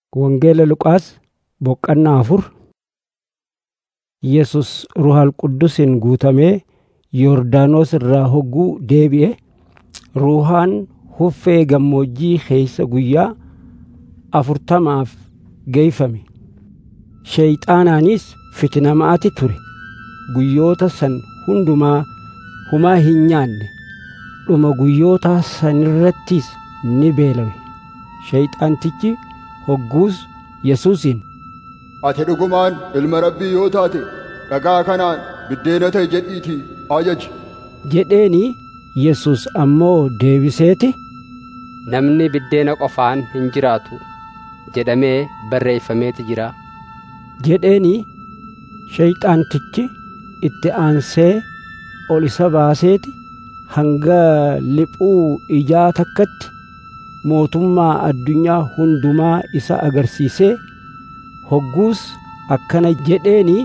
Wangeela Luqaas boqonnaa afur Yesus Ruhal Quddusiin guutamee Yordaanos irraa hogguu deebi'e Ruuhaan huffee gammoojjii keeysa guyyaa afurtamaaf geeyfame. Sheyxaanaanis fitinamaati ture. Guyyoota san hundumaa humaa hin nyaanne. Dhuma guyyoota sanirrattis ni beelawe. Sheyxaantichi hogguus Yesuusiin Ati dhugumaan ilma rabbii yoo taate dhagaa kanaan biddeena ta'i jedhiitii ajaji. jedheeni Yesus ammoo deebiseeti Namni biddeena qofaan hin jiraatu jedhamee barreeffameeti jira. jedheeni sheyxaantichi itti aansee ol isa baaseeti hanga liphuu ijaa takkatti mootummaa addunyaa hundumaa isa agarsiisee hogguus akkana jedheeni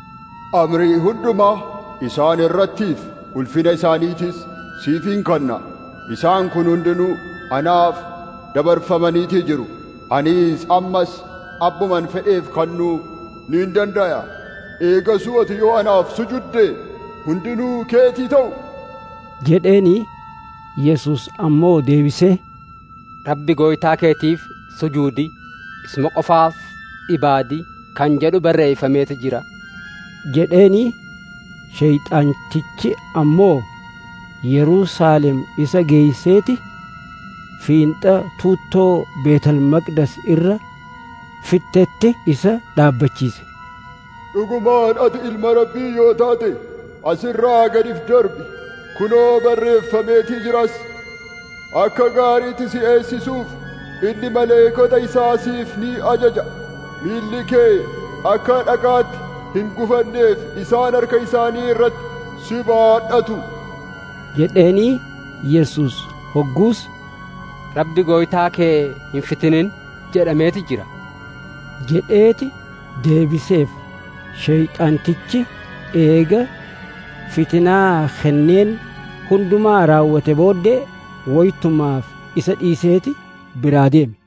Amrii hundumaa isaan irrattiif ulfina isaaniitis siifin kanna. Isaan kun hundinuu anaaf dabarfamaniitii jiru. Anis ammas abbuman fedheef kannuu niin dandaya. Eegasuu ati yoo anaaf sujudde hundinuu keetii ta'u. jedheeni Yesus ammoo deebisee Rabbi gooytaa keetiif sujuudi isuma qofaaf ibaadi kan jedhu barreeffameeti jira. jedheeni sheyxaantichi ammoo Yerusaalem isa geeyseeti fiinxa tuuttoo Beetel Maqdas irra fittetti isa dhaabbachiise. Dhugumaan ati ilma rabbii yoo taate asirraa gadif darbi. Kunoo barreeffameetii jiras. Akka gaariitti si eegsisuuf inni maleekota isaa siif ni ajaja. Miilli kee akka dhagaatti hin gufanneef isaan harka isaanii irratti si baadhatu. jedheeni Yesus hogguus Rabbi gooytaa kee hin fitinin jedhameeti jira. jedheeti deebiseef sheyxaantichi eega fitinaa kenneen hundumaa raawwate booddee woytumaaf isa dhiiseeti biraa deeme.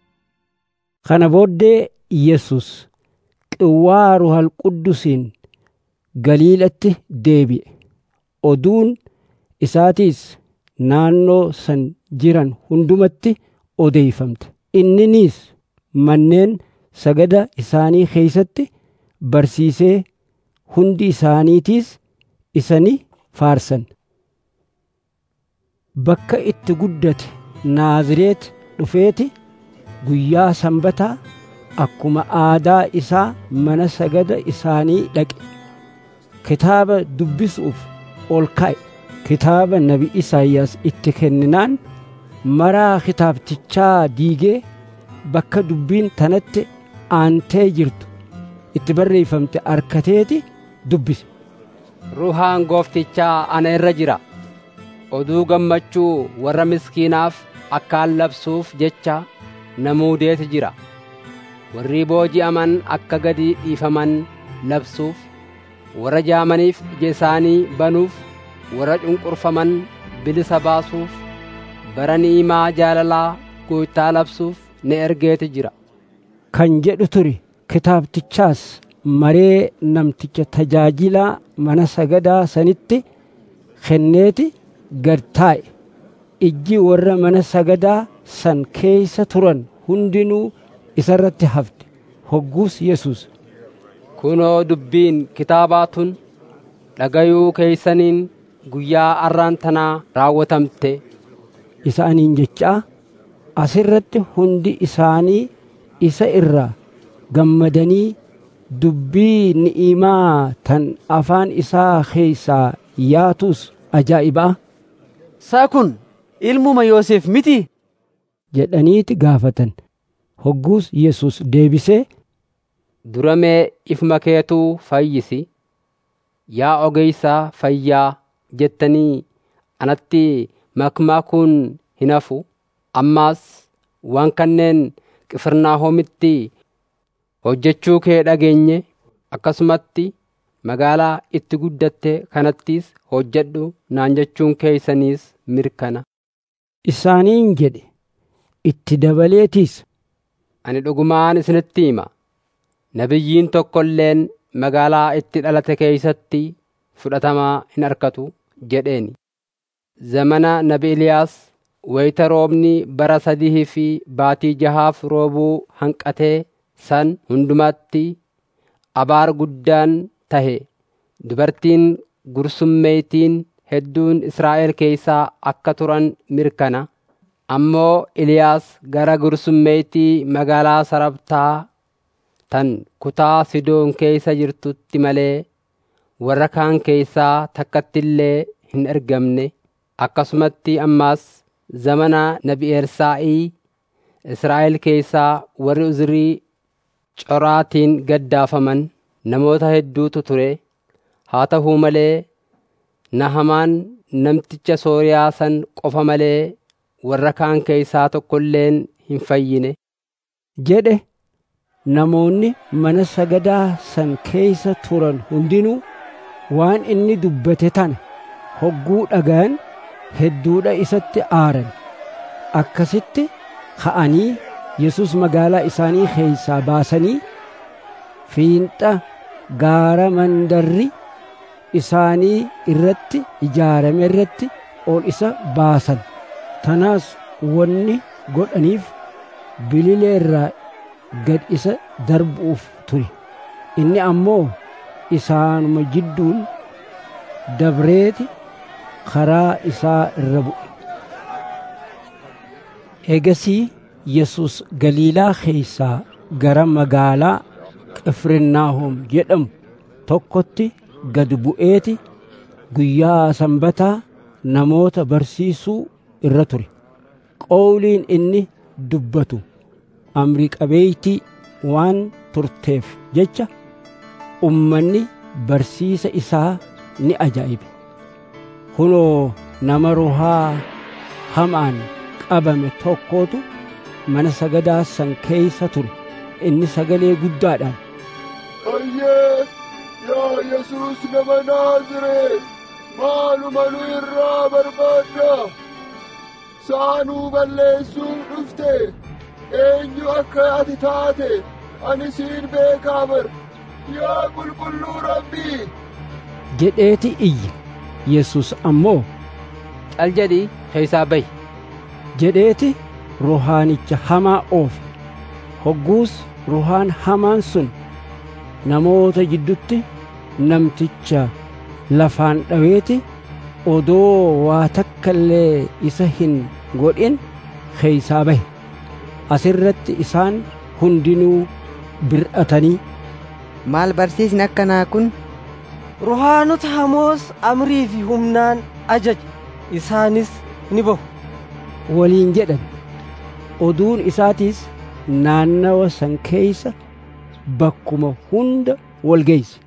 Kana booddee Yesus qawwaa Ruhal Quddusiin Galiilatti deebi'e. Oduun isaatiis naannoo san jiran hundumatti odeeyfamte. Inninis manneen sagada isaanii keeysatti barsiisee hundi isaaniitiis isani faarsan. Bakka itti guddate Naazireet dhufeeti guyyaa sanbataa akkuma aadaa isaa mana sagada isaanii dhaqe. Kitaaba dubbisuuf ol ka'e. Kitaaba nabi Isaayyaas itti kenninaan maraa kitaabtichaa diigee bakka dubbiin tanatti aantee jirtu itti barreeffamte arkateeti dubbise. Ruhaan gooftichaa ana irra jira. Oduu gammachuu warra miskiinaaf akkaan labsuuf jecha na muudeeti jira. Warri booji'aman akka gadi dhiifaman labsuuf, warra jaamaniif ija isaanii banuuf, warra cunqurfaman bilisa baasuuf, bara ni'imaa jaalalaa gooytaa labsuuf na ergeeti jira. Kan jedhu ture kitaabtichaas maree namticha tajaajilaa mana sagadaa sanitti kenneeti gad taa'e. Ijji warra mana sagadaa san keeysa turan hundinuu isarratti hafte. Hogguus Yesus Kunoo dubbiin kitaabaa tun dhagayuu keeysaniin guyyaa arraan tanaa raawwatamte. isaaniin jechaa asirratti hundi isaanii isa irraa gammadanii dubbii ni'imaa tan afaan isaa keeysaa yaatus ajaa'ibaa Isaa kun ilmuma Yoosef miti? jedhaniiti gaafatan. Hogguus Yesus deebisee Dura mee ifuma keetuu fayyisi. Yaa ogeeysaa fayyaa jettanii anatti makmaakuun hin hafu. Ammaas waan kanneen Qifirnaahomitti hojjechuu kee dhageenye akkasumatti magaalaa itti guddatte kanattis hojjedhu naan jechuun keeysaniis mirkana. isaaniin jedhe itti dabaleetiis ani dhugumaan isinitti hima nabiyyiin tokko illeen magaalaa itti dhalate keeysatti fudhatamaa hin argatu jedheeni zamana nabi Eliyaas wayita roobni bara sadii fi baatii jahaaf roobuu hanqatee san hundumatti abaar guddaan tahe dubartiin gursummeeytiin hedduun Israa'el keeysaa akka turan mirkana ammoo Eliyaas gara gursummeeytii magaalaa Sarabtaa tan kutaa Sidoon keeysa jirtutti malee warra kaan keeysaa takkattillee hin ergamne akkasumatti ammaas zamana nabi Elsaa'ii Israa'el keeysaa warri Uzrii coraatiin gaddaafaman namoota hedduutu ture haa ta'uu malee Nahamaan namticha Sooriyaa san qofa malee warra kaan keeysaa tokkolleen hin fayyine jedhe namoonni mana sagadaa san keeysa turan hundinuu waan inni dubbate tana hogguu dhagayan hedduudha isatti aaran akkasitti ka'anii Yesus magaalaa isaanii keeysaa baasanii fiinxa gaara mandarri isaanii irratti ijaarame irratti ol isa baasan tanaas wanni godhaniif bililee irraa gad isa darbuuf ture inni ammoo isaanuma jidduun dabreeti karaa isaa irra bu'e eegasii yesus galiilaa keeysaa gara magaalaa qifirnaahom jedhamu tokkotti gad bu'eeti guyyaa sanbataa namoota barsiisuu irra ture qowliin inni dubbatu amri qabeeytii waan turteef jecha ummanni barsiisa isaa ni ajaa'ibe kunoo nama ruhaa hamaan qabame tokkootu mana sagadaa san keeysa ture inni sagalee guddaadhaan Ayyee yaa Yesuus nama Naazreet maaluma nu irraa barbaadda saanuu balleessuu dhufte eenyu akka ati taate ani siin beekaa bar yaa qulqulluu rabbii jedheeti iyye yesus ammoo cal jedhii keeysaa bahi jedheeti ruhaanicha hamaa oofe hogguus ruhaan hamaan sun namoota jiddutti namticha lafaan dhaweeti odoo waa takka illee isa hin godhin keeysaa bahe asirratti isaan hundinuu bir'atanii maal barsiisni akkanaa kun ruhaanota hamoos amrii fi humnaan ajaja isaanis ni bahu waliin jedhan oduun isaatiis naannawa san keeysa bakkuma hunda wal geeyse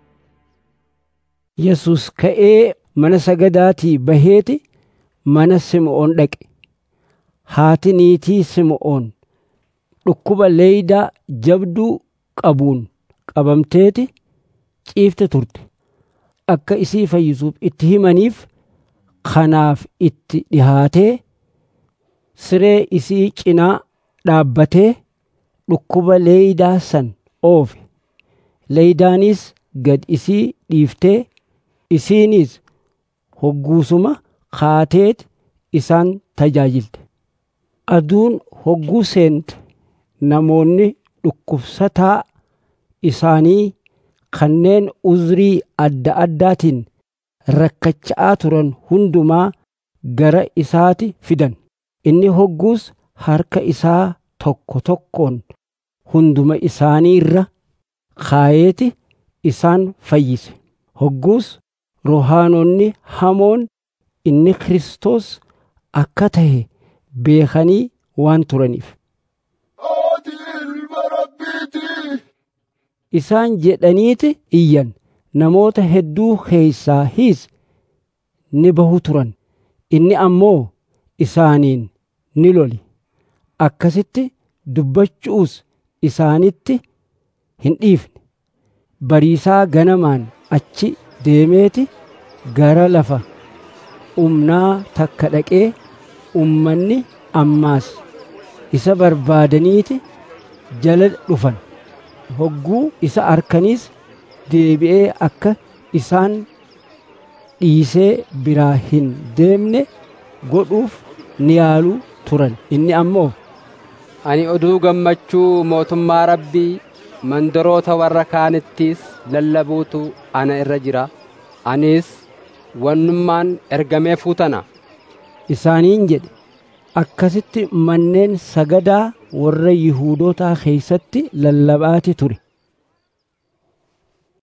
yesus ka'ee mana sagadaatii baheeti mana sim'oon dhaqe haati niitii sim'oon dhukkuba leeydaa jabduu qabuun qabamteeti ciifte turte akka isii fayyisuuf itti himaniif kanaaf itti dhihaatee siree isii cinaa dhaabbatee dhukkuba leeydaa san oofe leeydaanis gad isii dhiiftee isiinis hogguusuma kaateet isaan tajaajilte aduun hogguu seente namoonni dhukkubsataa isaanii kanneen uzrii adda addaatiin rakkacha'aa turan hundumaa gara isaati fidan inni hogguus harka isaa tokko tokkoon hunduma isaanii irra kaayeeti isaan fayyise hogguus ruhaanonni hamoon inni Kiristoos akka tahe beekanii waan turaniif ati ilma rabbiiti isaan jedhaniiti iyyan namoota hedduu keeysaa hiis ni bahu turan inni ammoo isaaniin ni loli akkasitti dubbachuus isaanitti hin dhiifne bariisaa ganamaan achi deemeeti gara lafa umnaa takka dhaqee ummanni ammaas isa barbaadaniiti jala dhufan hogguu isa arkaniis deebi'ee akka isaan dhiisee biraa hin deemne godhuuf ni yaaluu turan inni ammoo Ani oduu gammachuu mootummaa rabbii mandaroota warra kaanittiis lallabuutu ana irra jira. Anis wannummaan ergamee fuutana. isaaniin jedhe akkasitti manneen sagadaa warra Yihuudootaa keeysatti lallabaati ture